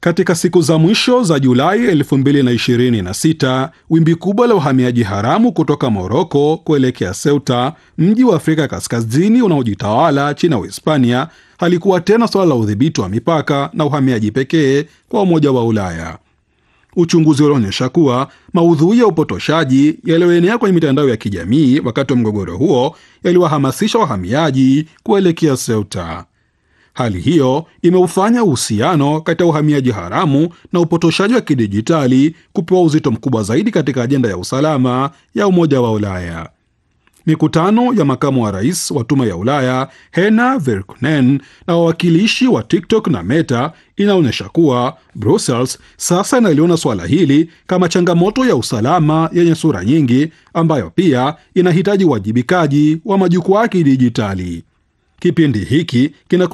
Katika siku za mwisho za Julai 2026 wimbi kubwa la uhamiaji haramu kutoka Moroko kuelekea Ceuta, mji wa Afrika Kaskazini unaojitawala chini ya Uhispania, halikuwa tena suala la udhibiti wa mipaka na uhamiaji pekee kwa Umoja wa Ulaya. Uchunguzi ulionyesha kuwa maudhui ya upotoshaji yaliyoenea kwenye mitandao ya kijamii wakati wa mgogoro huo yaliwahamasisha wahamiaji kuelekea Ceuta. Hali hiyo imeufanya uhusiano kati ya uhamiaji haramu na upotoshaji wa kidijitali kupewa uzito mkubwa zaidi katika ajenda ya usalama ya Umoja wa Ulaya. Mikutano ya makamu wa rais wa Tume ya Ulaya Hena Verkunen na wawakilishi wa TikTok na Meta inaonyesha kuwa Brussels sasa inaliona suala hili kama changamoto ya usalama yenye sura nyingi, ambayo pia inahitaji uwajibikaji wa majukwaa ya kidijitali. Kipindi hiki kina